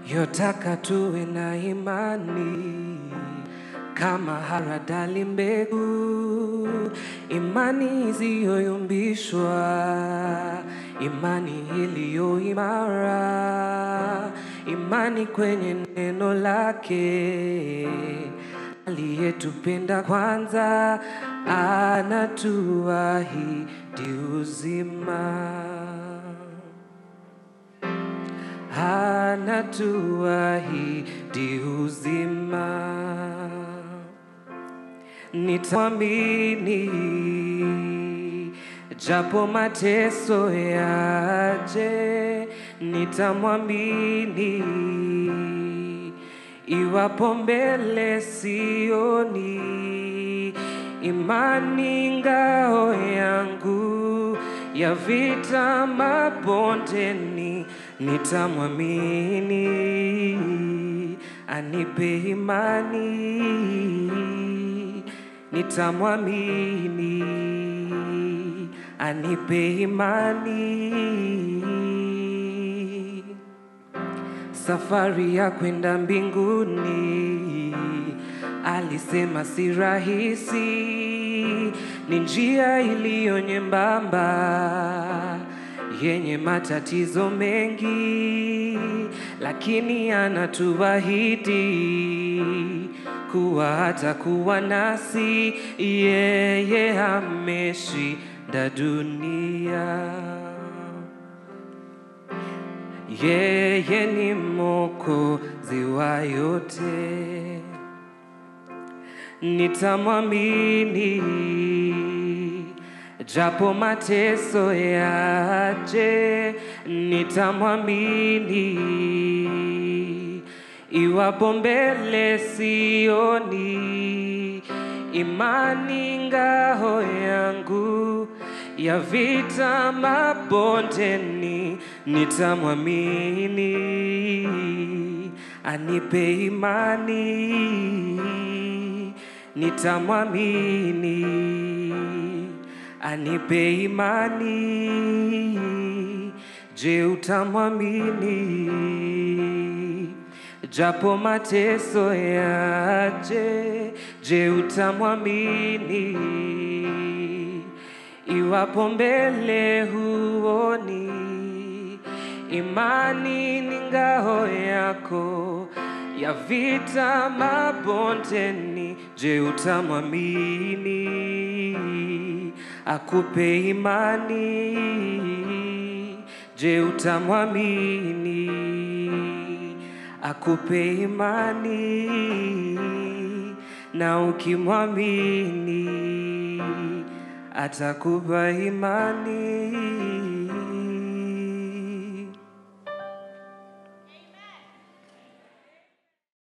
yotaka tuwe na imani kama haradali mbegu, imani isiyoyumbishwa, imani iliyo imara, imani kwenye neno lake. Aliyetupenda kwanza, anatuahidi uzima anatuahidi uzima. Nitamwamini japo mateso yaje, nitamwamini iwapo mbele sioni, imani ngao yangu ya vita mabondeni, nitamwamini anipe imani, nitamwamini anipe imani safari ya kwenda mbinguni, alisema si rahisi, ni njia iliyo nyembamba yenye matatizo mengi, lakini anatuahidi kuwa hatakuwa nasi, yeye ameshinda dunia. Yeye ni mwokozi wa yote, nitamwamini japo mateso yaje, nitamwamini iwapo mbele sioni, imani ngao yangu ya vita mabondeni, nitamwamini anipe imani, nitamwamini anipe imani. Je, utamwamini japo mateso yaje? Je, utamwamini iwapo mbele huoni, imani ni ngao yako ya vita mabondeni. Je, utamwamini akupe imani? Je, utamwamini akupe imani? Na ukimwamini atakupa imani.